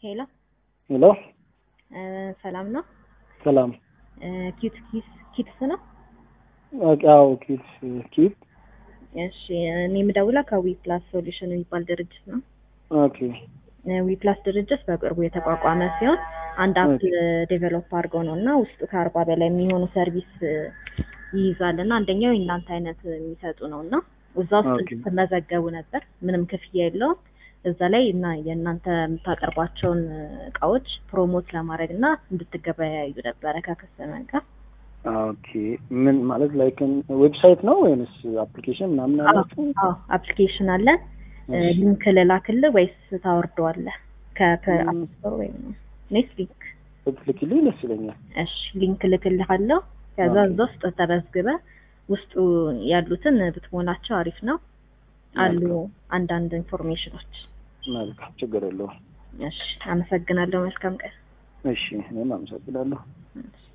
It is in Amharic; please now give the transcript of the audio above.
ሄሎ ሄሎ ሰላም ነው? ሰላም። ኪት ኪስ ኪትስ ነው? አዎ ኪት ኪት። እሺ እኔ የምደውለው ከዊ ፕላስ ሶሉሽን የሚባል ድርጅት ነው። ኦኬ ዊ ፕላስ ድርጅት በቅርቡ የተቋቋመ ሲሆን አንድ አፕ ዴቨሎፕ አድርገው ነው እና ውስጡ ከአርባ በላይ የሚሆኑ ሰርቪስ ይይዛል እና አንደኛው የእናንተ አይነት የሚሰጡ ነው እና እዛ ውስጥ ኦኬ። ትመዘገቡ ነበር። ምንም ክፍያ የለውም። እዛ ላይ እና የእናንተ የምታቀርቧቸውን እቃዎች ፕሮሞት ለማድረግ እና እንድትገበያዩ ነበረ ከከስተመር ጋር። ኦኬ ምን ማለት ላይክ ዌብሳይት ነው ወይንስ አፕሊኬሽን ምናምን አላችሁ? አዎ አፕሊኬሽን አለን። ሊንክ ልላክልህ ወይስ ታወርደዋለህ? ከአፕ ስቶር ወይም ኔት ሊንክ ብትልኪልኝ ደስ ይለኛል። እሺ ሊንክ ልክልሃለሁ። ከዛ እዛ ውስጥ ተመዝግበህ ውስጡ ያሉትን ብትሞላቸው አሪፍ ነው። አሉ አንዳንድ ኢንፎርሜሽኖች። መልካም ችግር የለውም። እሺ አመሰግናለሁ። መልካም ቀን። እሺ እኔም አመሰግናለሁ። እሺ።